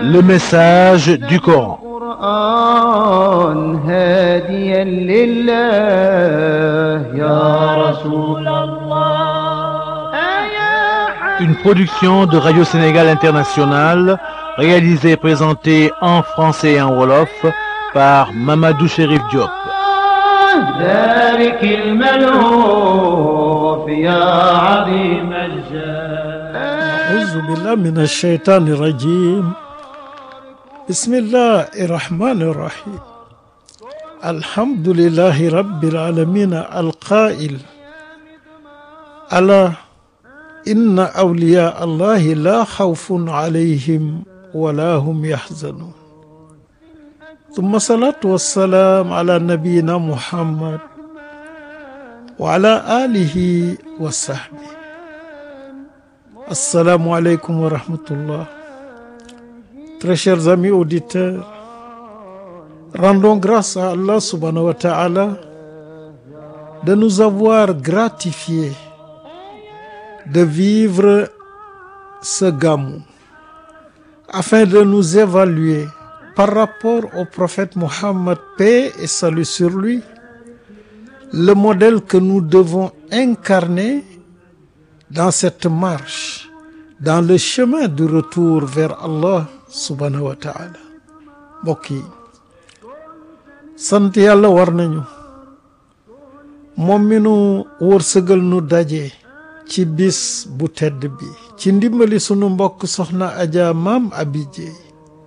le message du Coran. القرآن هاديا لله يا رسول الله يا Une production de Radio Sénégal International, réalisée et présentée en français et en wolof par Mamadou Chérif Diop. ذلك الملهوف يا عظيم الجاه أعوذ بالله من الشيطان الرجيم بسم الله الرحمن الرحيم الحمد لله رب العالمين القائل ألا إن أولياء الله لا خوف عليهم ولا هم يحزنون ثم الصلاة والسلام على نبينا محمد وعلى آله وصحبه Assalamu alaikum wa rahmatullah. Très chers amis auditeurs, rendons grâce à Allah subhanahu wa ta'ala de nous avoir gratifié de vivre ce gamou afin de nous évaluer par rapport au prophète Mohammed, paix et salut sur lui, le modèle que nous devons incarner dans cette marche dans le chemin du retour vers Allah subhanahu wa ta'ala mbokk yi sant yàlla war nañu moom mi nu wërsëgal nu daje ci bis bu tedd bi ci ndimbali sunu mbokk soxna Aja Maam Abi Jeey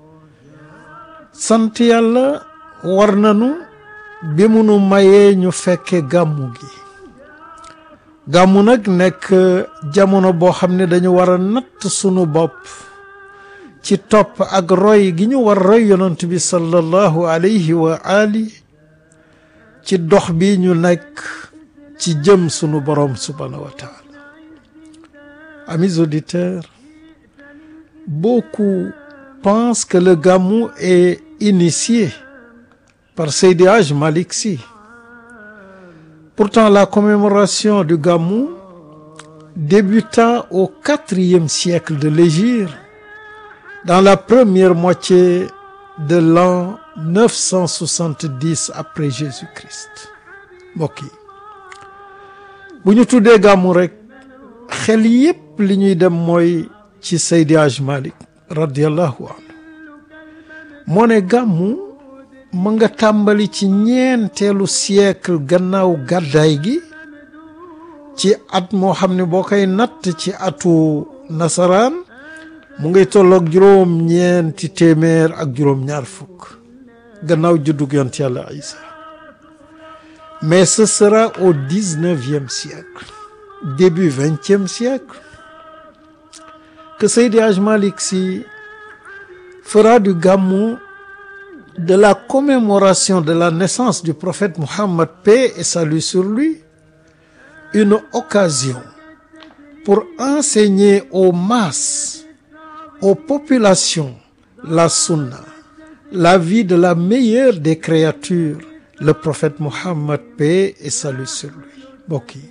sant yàlla war nañu bi mu nu mayee ñu fekke gàmmu gi gàmmu nag nekk jamono boo xam ne dañu war a natt sunu bopp ci topp ak roy gi ñu war roy yonent bi sallallahu alayhi wa ali ci dox bi ñu nekk ci jëm sunu borom subhanahu wa taala amis auditeurs beaucoup pensent que le gamou est initié par Seydi Hadj Malick Sy Pourtant, la commémoration du Gamou débuta au quatrième siècle de l'hégire, dans la première moitié de l'an 970 après Jésus-Christ. mbokk yi bu ñu tuddee Gamou rek xel yépp li ñuy dem mooy ci Seydi Hadj Malick radiallahu anhu moo ne Gamou ma nga tàmbali ci ñeenteelu siècle gannaaw gàddaay gi ci at moo xam ne boo koy natt ci atu nasaraan mu ngay tolloog juróom ñeenti téeméer ak juróom ñaar fukk gannaaw juddug yont yàlla Isa mais ce sera au dix-neuvième siècle début vingtième siècle que Seydi Hadj Malick Sy fera du Gamou de la commémoration de la naissance du prophète Mohammed, paix et salut sur lui, une occasion pour enseigner aux masses, aux populations, la sunna, la vie de la meilleure des créatures, le prophète Mohammed, paix et salut sur lui. mbokk yi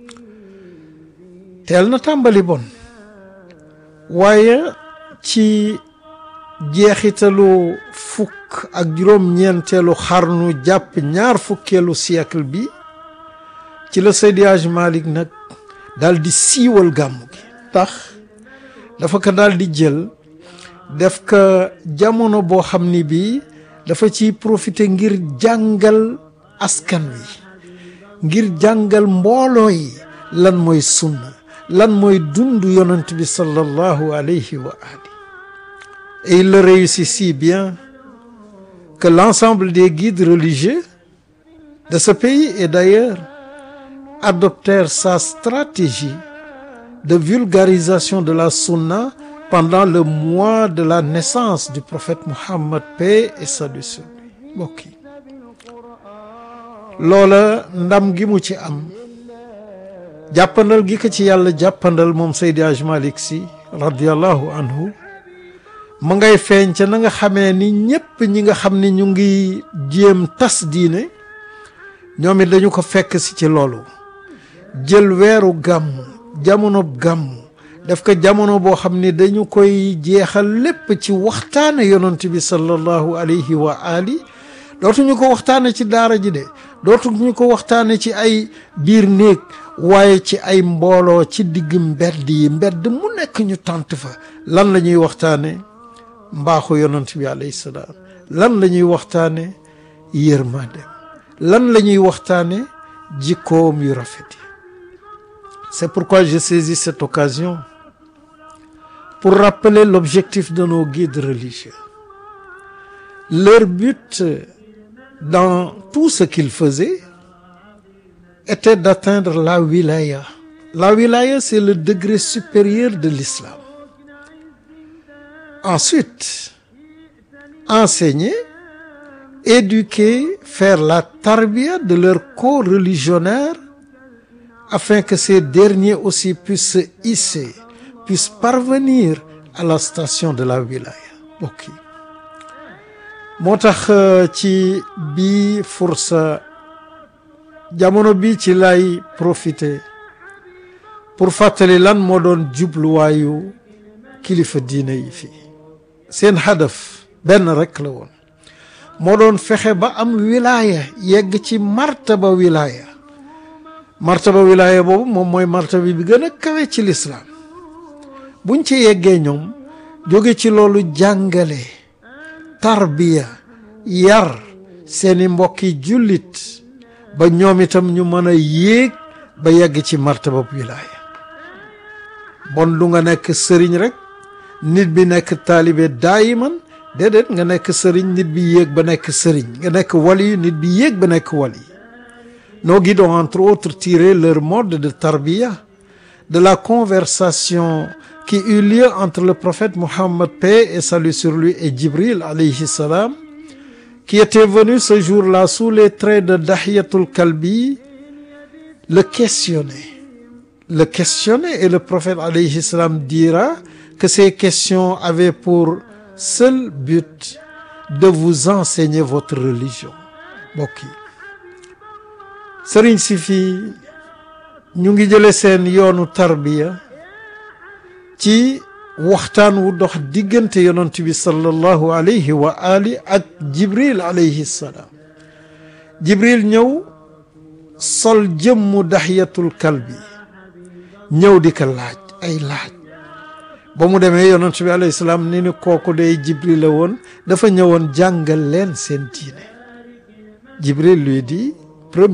teel na tàmbali bon waaye ci jeexitalu fukk ak juróom-ñeenteelu xarnu jàpp ñaar fukkeelu siècle bi ci la Seydi Hadj Malick nag daal di siiwal gàmmu gi tax dafa ko daal di jël def ko jamono boo xam ni bii dafa ciy profiter ngir jàngal askan wi ngir jàngal mbooloo yi lan mooy sunna lan mooy dund yonent bi sallallahu alayhi wa ali Et il le réussit si bien que l'ensemble des guides religieux de ce pays et d'ailleurs adoptèrent sa stratégie de vulgarisation de la sunna pendant le mois de la naissance du prophète Mohammed, paix et salut sur lui. mbokk yi loola ndam gi mu ci am jàppandal gi ko ci yàlla jàppandal moom Seydi Hadj Malick Sy radiyallahu anhu ma ngay feeñ ca na nga xamee ni ñépp ñi nga xam ni ñu ngi jéem tas diine ñoom it dañu ko fekk si ci loolu jël weeru gàmmu jamono gàmmu def ko jamono boo xam ne dañu koy jeexal lépp ci waxtaane yonent bi sallallahu alayhi wa ali dootuñu ko waxtaane ci daara ji de dootuñu ko waxtaane ci ay biir néeg waaye ci ay mbooloo ci digg mbedd yi mbedd mu nekk ñu tànt fa lan la ñuy waxtaane mbaaxu yonent bi alayhi salaam lan la ñuy waxtaane yërmande lan la ñuy waxtaane jikkoom yu rafet yi c'est pourquoi je saisis cette occasion pour rappeler l'objectif de nos guides religieux leur but dans tout ce qu'ils faisaient était d'atteindre la wilaya la wilaya c'est le degré supérieur de l'islam ensuite enseigner éduquer faire la tarbiya de leurs co-religionnaires afin que ces derniers aussi puissent se hisser puissent parvenir à la station de la wilaya mbokk yi moo tax ci bi fursa jamono bi ci lay profiter pour fàttali lan moo doon jubluwaayu kilifa diine yi fii seen hadaf benn rek la woon moo doon fexe ba am wilaya yegg ci martaba wilaya martaba wilaya boobu moom mooy martaba bi gën a kawe ci lislaam buñ ci yeggee ñoom jóge ci loolu jàngale tarbiya yar seeni mbokki jullit ba ñoom itam ñu mën a yéeg ba yegg ci martaba wilaya bon du nga nekk sëriñ rek nit bi nekk taalibe daayiman déedéet nga nekk sëriñ nit bi yéeg ba nekk sëriñ nga nekk wali nit bi yéeg ba nekk wali nos guides ont entre autres tiré leur mode de tarbiya de la conversation qui eut lieu entre le prophète Mohammed paix et salut sur lui et Djibril alayhi salam qui était venu ce jour-là sous les traits de Dahiyatul Kalbi le questionner le questionner et le prophète alayhi salam dira que ces questions avaient pour seul but de vous enseigner votre religion mbokk yi sëriñ si fii ñu ngi jële seen yoonu tarbiya ci waxtaan wu dox diggante yonent bi sallallahu alayhi wa ali ak jibril alayhi salaam jibril ñëw sol jëmmu daxiyatul kalbi ñëw di ko laaj ay laaj ba mu demee yonent bi alayhi salaam ni ni kooku day jibril la woon dafa ñëwoon jàngal leen seen diine jibril lui dit